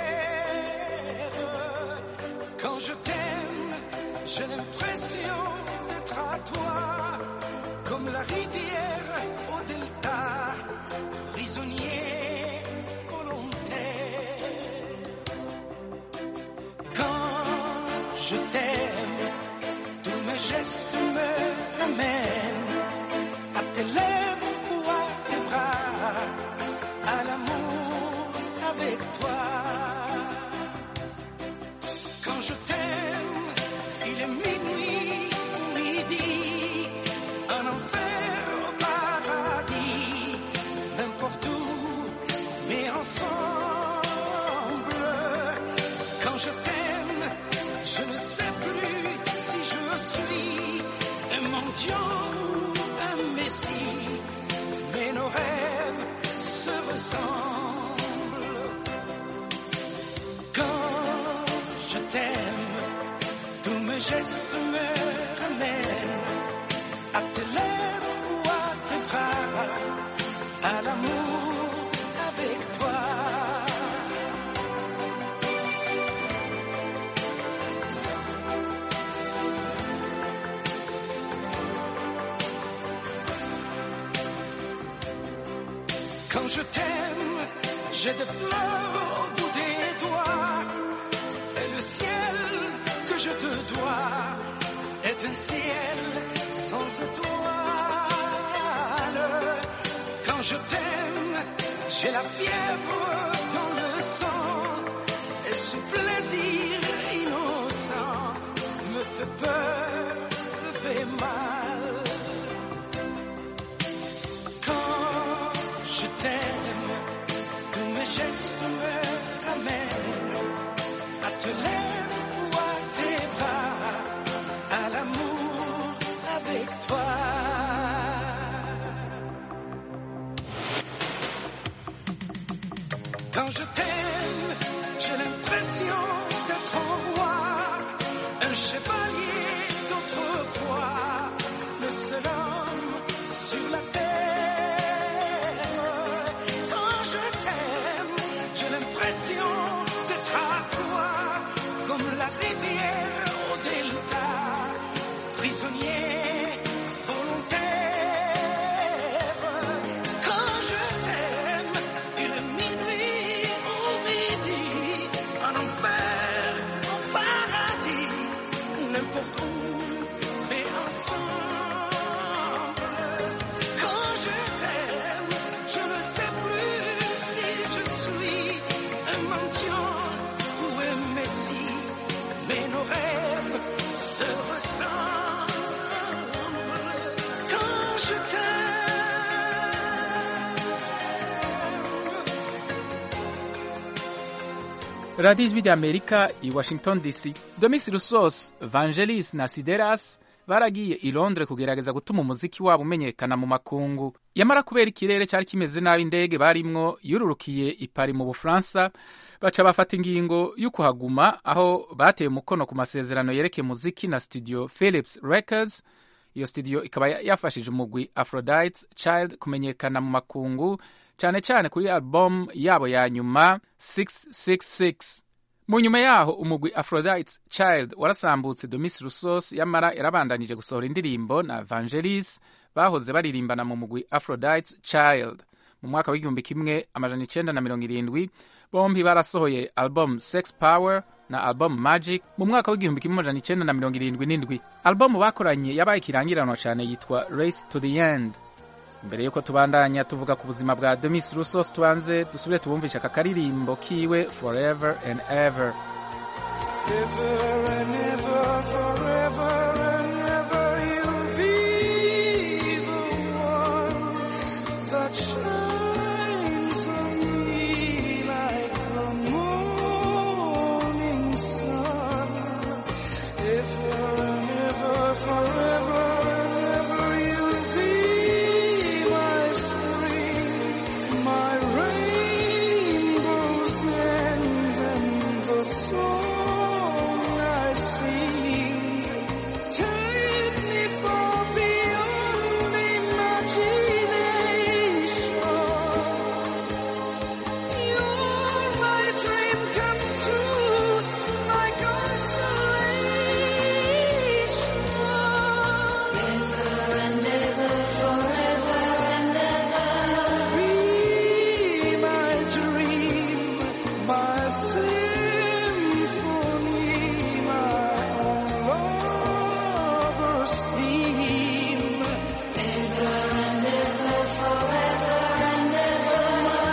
terre. Quand je t'aime, j'ai l'impression d'être à toi, comme la rivière au delta, prisonnier volontaire. Quand je t'aime, tous mes gestes me ramènent à tes lèvres ou à tes bras, à l'amour avec toi. Quand je t'aime, il est minuit ou midi, un enfer au paradis, n'importe où, mais ensemble. Quand je t'aime, je ne sais plus si je suis un mendiant ou un messie, mais nos rêves se ressemblent. Quand je t'aime, tous mes gestes me ramènent à tes lèvres ou à tes bras, à l'amour avec toi. Quand je t'aime, j'ai des fleurs au bout des doigts. Et le ciel que je te dois est un ciel sans étoiles. Quand je t'aime, j'ai la fièvre dans le sang. Et ce plaisir innocent me fait peur, me fait mal. Quand je t'aime, tous mes gestes me ramènent à te lèvres ou à tes bras, à l'amour avec toi. Quand je t'aime, j'ai l'impression d'être un roi, un chevalier d'autrefois, le seul homme sur la terre. Quand je t'aime, j'ai l'impression d'être à toi, comme la rivière au delta, prisonnier volontaire. Quand je t'aime, il est minuit ou midi, en enfer, au paradis, n'importe où, mais ensemble. Quand je t'aime, je ne sais plus si je suis un mendiant ou un messie, mais nos rêves se ressemblent. radiyo ijwi ry'amerika i washington dc domis rusos vangelis na sideras baragiye i londres kugerageza gutuma umuziki wabo umenyekana mu makungu yamara kubera ikirere cyari kimeze nabi indege barimwo yururukiye i Paris mu bufaransa baca bafata ingingo yo kuhaguma aho bateye umukono ku masezerano yerekeye muziki na studio philips records iyo studio ikaba yafashije umugwi aphrodite child kumenyekana mu makungu cyane cyane kuri album yabo ya nyuma 666 mu nyuma yaho umugwi aphrodite child warasambutse domis rusos yamara yarabandanije gusohora indirimbo na vangelis bahoze baririmbana mu mugwi aphrodite child mu mwaka w'igihumbi kimwe amajana icenda na mirongo irindwi bombi barasohoye album sex power na album magic mu mwaka w'igihumbi kimwe amajana icenda na mirongo irindwi n'indwi album bakoranye yabaye ikirangiranwa cyane yitwa race to the end mbere yuko tubandanya tuvuga ku buzima bwa demis rusos tubanze dusubire tubumvisha aka karirimbo kiwe forever and ever Ever and ever, forever and ever, you'll be the one that shines on me like the morning sun. Ever and ever, forever and ever, you'll be my spring, my rainbow's end and the song I sing. Take me far beyond imagination. You're my dream come true, my constellation. Ever and ever, forever and ever. Be my dream, my symphony, my lover's theme. Ever and ever, forever and ever, my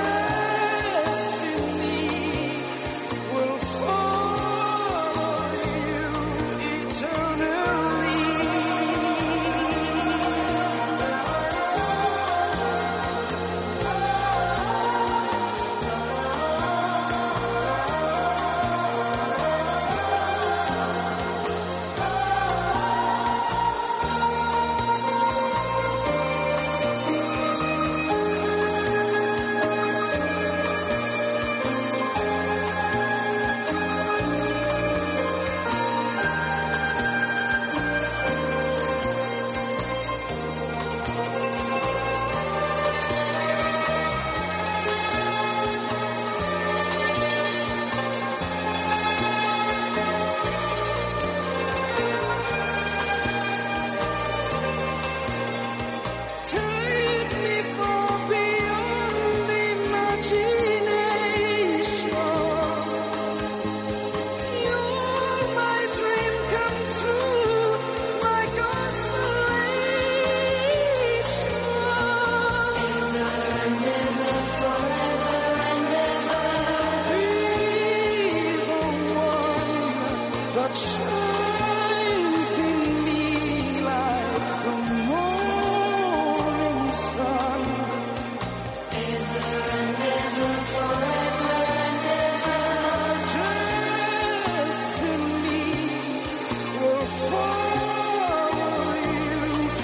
destiny will follow you eternally. Take me far beyond imagination. You're my dream come true, my constellation. Ever and ever, forever and ever. Be the one that shines in me like the morning sun. Ever and ever, forever and ever. Destiny will follow you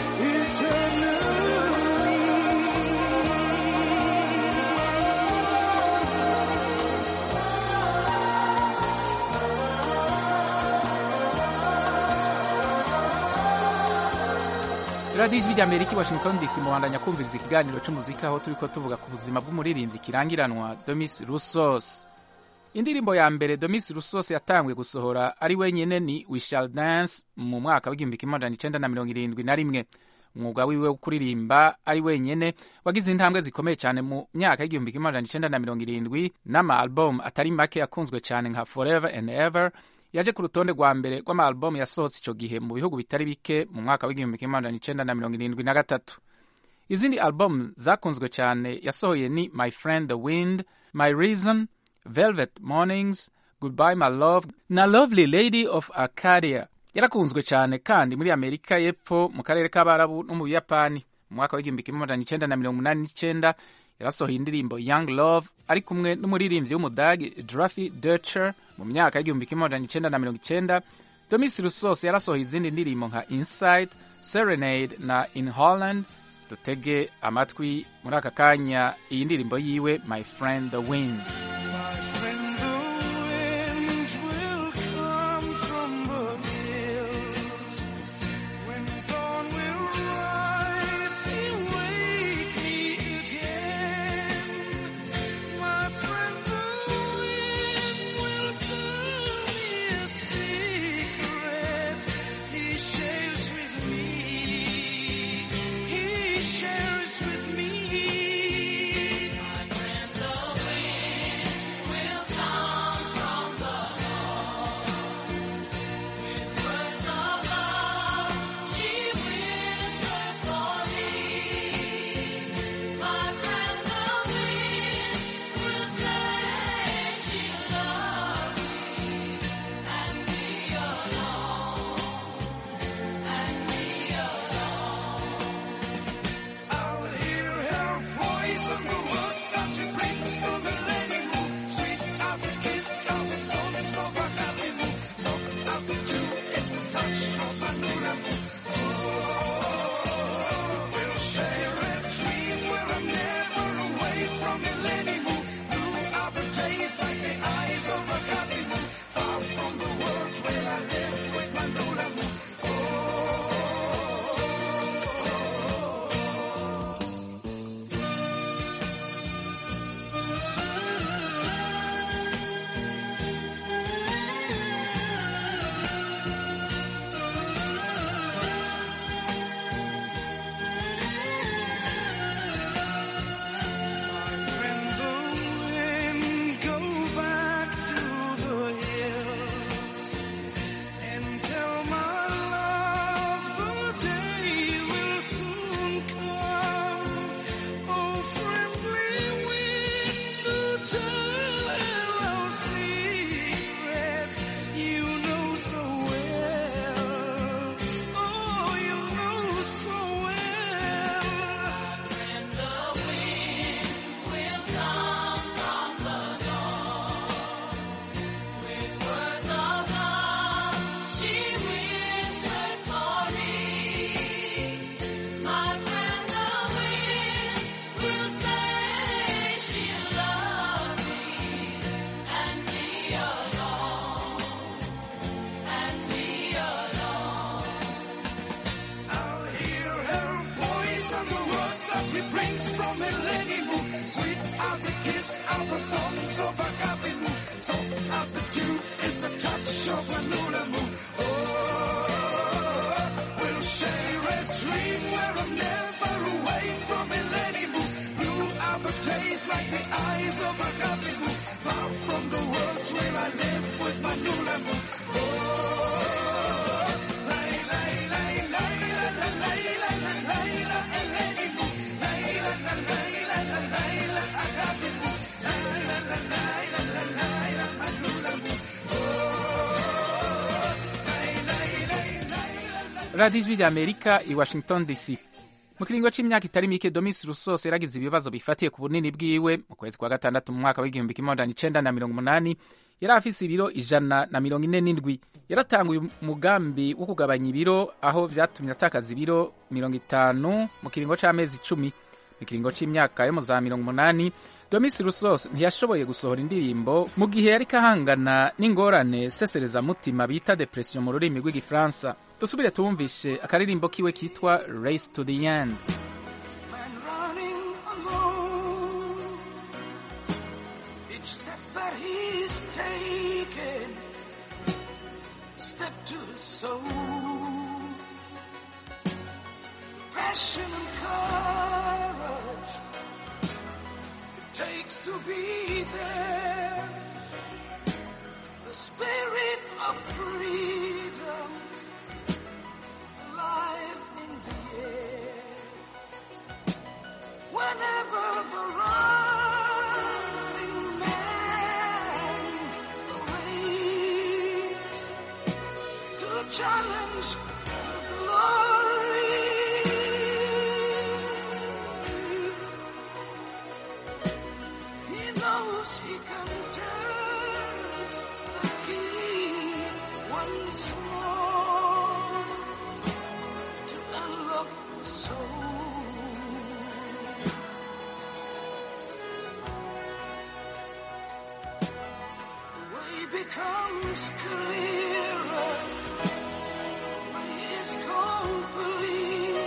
radiyo ijwi ry'amerika i washington dc muhandanya kumviriza ikiganiro cy'umuziki aho turi ko tuvuga ku buzima bw'umuririmbyi kirangiranwa domis rusos indirimbo ya mbere domis rusos yatangwe gusohora ari wenyine ni we shall dance mu mwaka w'igihumbi kimwe magana icenda na mirongo irindwi na rimwe umwuga wiwe wo kuririmba ari wenyine wagize intambwe zikomeye cyane mu myaka y'igihumbi kimwe magana icenda na mirongo irindwi n'ama album atari make yakunzwe cyane nka forever and ever yaje ku rutonde rwa mbere rw'amaalbum yasohotse icyo gihe mu bihugu bitari bike mu mwaka w'igihumbi kimwe magana icenda na mirongo irindwi na gatatu izindi album zakunzwe cyane yasohoye ni my friend the wind my reason velvet mornings goodbye my love na lovely lady of arcadia yarakunzwe cyane kandi muri amerika y'epfo mu karere k'abarabu no mu buyapani mu mwaka w'igihumbi kimwe magana icenda na mirongo inani n'icenda yarasohoye indirimbo young love ari kumwe n'umuririmbyi w'umudagi drafi Dutcher mu myaka y'igihumbi kimwe magana icenda na mirongo icenda domis rusos yarasohoye izindi ndirimbo nka inside serenade na in holland dutege amatwi muri aka kanya iyi ndirimbo yiwe my friend the wind My friend, the wind will come from the hills. When dawn will rise, he'll wake me again. My friend, the wind will tell me a secret. He shares with me. He shares with me. My friend, the wind will come from the north. With words of love, she whispered for me. My friend, the wind will say she loves me and me alone, and me alone. I'll hear her voice and the words that she brings from the lady moon. Sweet as a kiss of the sun, so happy moon. Soft as the dew is the touch of my new moon. Oh, we'll share a dream where I'm never away from the lady moon. Blue are the days like the eyes of a happy moon. Far from the world where I live with my new moon. My friend, the wind, go back to the hills and tell my love the day will soon come. Oh, friendly wind, do tell her our secrets you know so well. Oh, you know so well. My friend, the wind will come from the north. With words of love, she whispered for me. My friend, the wind will say she loves me and me alone, and me alone. I'll hear her voice and the words that he brings from a lady moon. Sweet as a kiss of the sun, so happy moon. Soft as the dew is the touch of a lunar moon. Oh, we'll share a dream where I'm never away from a lady moon. Blue are the days like the eyes of a happy moon. Far from the worlds where I live with my lunar moon. Oh, lay, lay, lay, lay, la, la, lay, la, la, lay, la, a lady moon. Lay, la, la, lay, la, la, lay, la, a happy moon. Lay, la, la, lay, la, la, lay, la, my lunar moon. radiyo ijwi rya amerika i washington dc mu kiringo c'imyaka itari mike domis rusos yaragize ibibazo bifatiye ku bunini bwiwe mu kwezi kwa gatandatu mu mwaka w'igihumbi kimwe magana icenda na mirongo umunani yari afise ibiro ijana na mirongo ine n'indwi yaratanguye umugambi wo kugabanya ibiro aho vyatumye atakaza ibiro mirongo itanu mu kiringo c'amezi icumi mu kiringo c'imyaka yo mu za mirongo umunani domis rusos ntiyashoboye gusohora indirimbo mu gihe yari kahangana n'ingorane seserezamutima bita depression mu rurimi rw'igifaransa dusubire tuwumvishe akaririmbo kiwe kitwa race to the end running alone. Each step that he's taken, a step to his soul. Passion and courage it takes to be there. The spirit of freedom alive in the air. Whenever the running man awaits to challenge the glory, knows he can turn the key once more to unlock the soul. The way becomes clearer. The way is complete.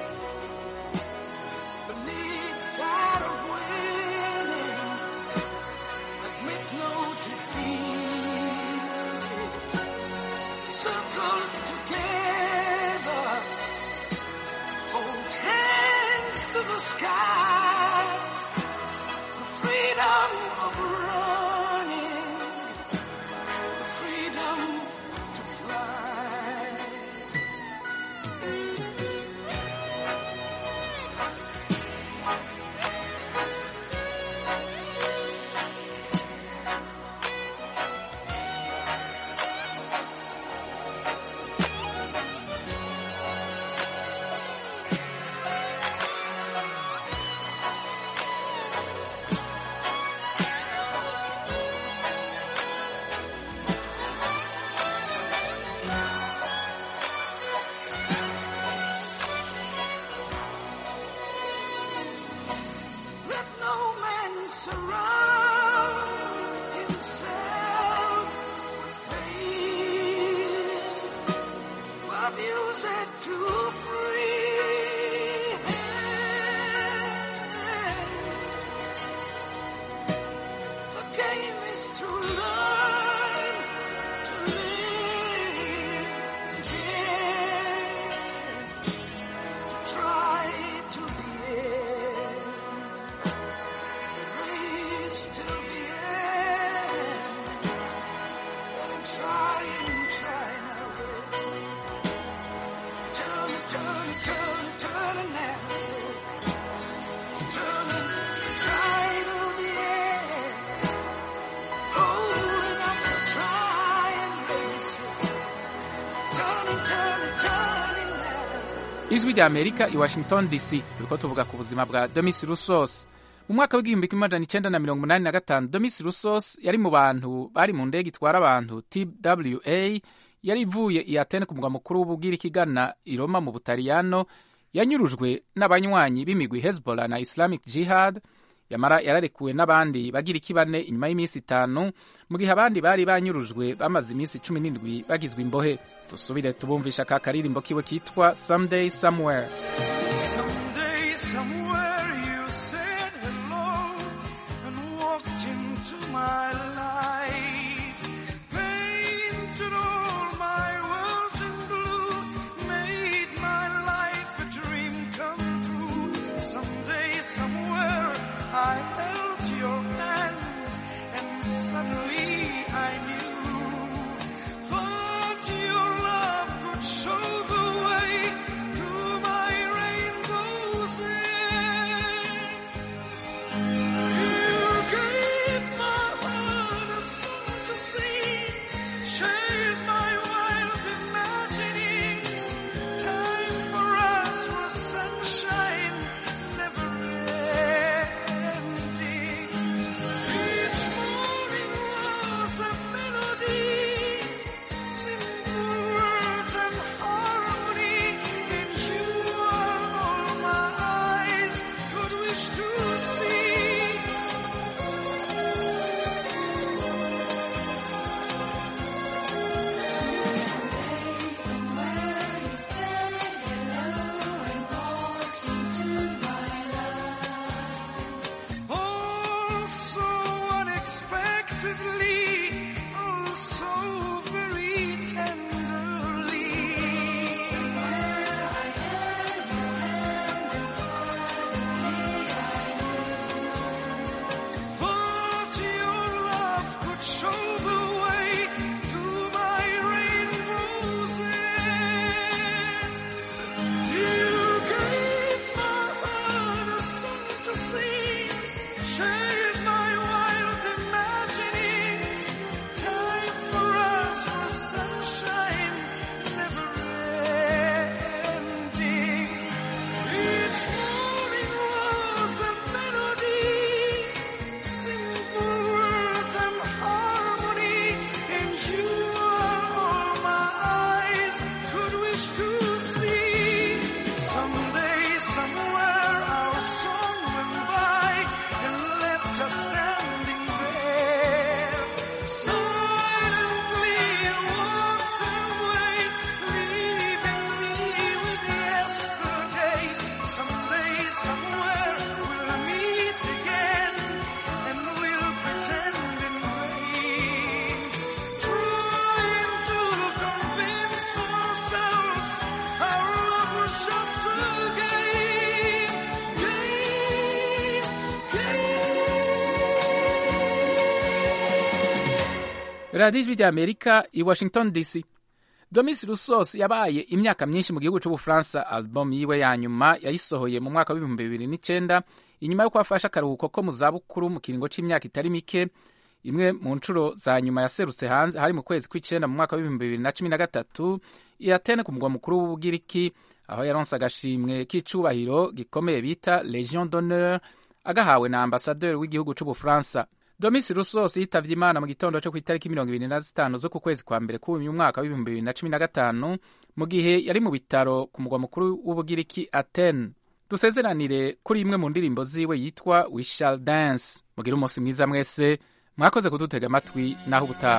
Beneath that of winning, admit no defeat. Circles together, hold hands to the sky. The freedom of running, the freedom to fly. Let no man surround himself with pain, but use it to free hand. The game is to learn to live again, to try to the end race till the end. Let him try and try now. Turn it, turn it, turn it, turn it now. Turn it, try till the end. Holding up the trying races. Turn it, turn it, turn it now. ijwi rya amerika i washington dc turiko tuvuga ku buzima bwa demis rusos mu mwaka w'igihumbi kimwe amajana icenda na mirongo umunani na gatanu demis rusos yari mu bantu bari mu ndege itwara abantu twa yari ivuye i atene ku mugwa mukuru w'ubugiriki igana i roma mu butaliyano yanyurujwe n'abanywanyi b'imigwi hezbollah na islamic jihad yamara yararekuwe n'abandi bagiriki bane inyuma y'iminsi itanu mu gihe abandi bari banyurujwe bamaze iminsi cumi n'indwi bagizwe imbohe dusubire tubumvisha ka karirimbo kiwe kitwa someday somewhere Someday, somewhere, you said hello and walked into my life. Painted all my world in blue, made my life a dream come true. Someday, somewhere, I held your hand and suddenly I knew. Thought your love could show the way to my rainbow's end. You gave my heart a song to sing, shared my wild imaginings. Time for us was sunshine, never ending. Each morning was a melody, simple words and harmony. And you are all my eyes could wish to see. Oh, so unexpectedly, oh, so very tenderly. Thought your love could show the way to my rainbow's end. You gave my heart a song to sing, shared my wild imaginings. Time for us was sunshine, never ending. Each morning was a melody, simple words radiyo ijwi rya amerika i washington dc domis rusos yabaye imyaka myinshi mu gihugu cy'ubufaransa album yiwe ya nyuma yayisohoye mu mwaka w'ibihumbi bibiri n'icyenda inyuma y'uko afashe akaruhuko ko mu zabukuru mu kiringo cy'imyaka itari mike imwe mu nshuro za nyuma yaserutse hanze hari mu kwezi kw'icyenda mu mwaka w'ibihumbi bibiri na cumi na gatatu i atene ku mugwa mukuru w'ubugiriki aho yaronse agashimwe k'icubahiro gikomeye bita legion d'honneur agahawe na ambasaderi w'igihugu cy'ubufaransa domis rusos yitavye imana mu gitondo cyo ku itariki mirongo ibiri na zitanu zo ku kwezi kwa mbere k'uyu mwaka w'ibihumbi bibiri na cumi na gatanu mu gihe yari mu bitaro ku mugwa mukuru w'ubugiriki atene dusezeranire kuri imwe mu ndirimbo ziwe yitwa we shall dance mugire umunsi mwiza mwese mwakoze kudutega amatwi naho ubutaha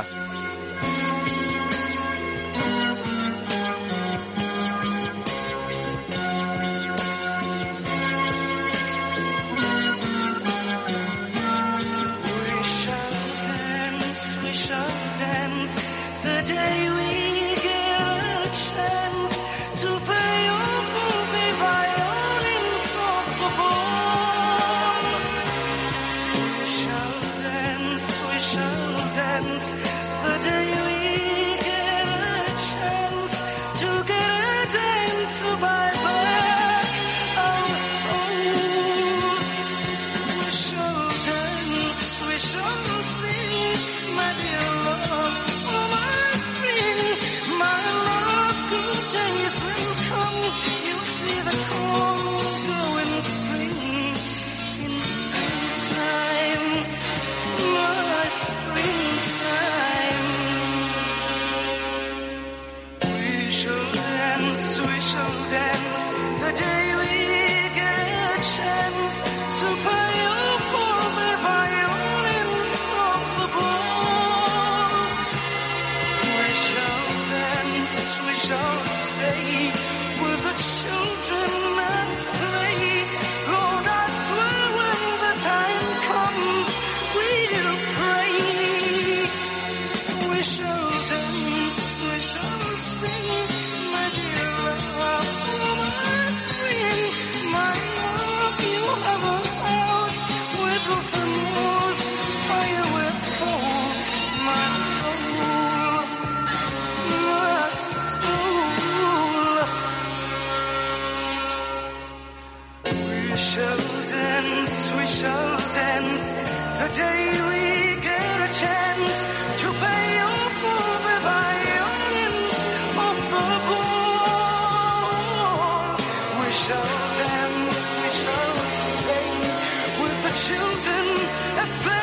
We shall dance, we shall dance the day we get a chance to pay off the violins of the ball. We shall dance, we shall dance the day we get a chance to get a dance to buy back our souls. We shall dance, we shall sing, my dear love, oh my spring, my love, good days will come. You'll see the corn grow in spring, in springtime, my springtime. We shall dance, we shall dance the day we get a chance to pay off all the violins of the ball. We shall dance, we shall stay with the children and play. Lord, I swear when the time comes, we'll pray. We shall dance, we shall sing, my dear love, oh my spring, my love, you have a house with open walls, fire will fall, my soul, my soul. We shall dance, we shall dance the day we get a chance to pay off all the violins of the ball. We shall dance, we shall stay with the children at play.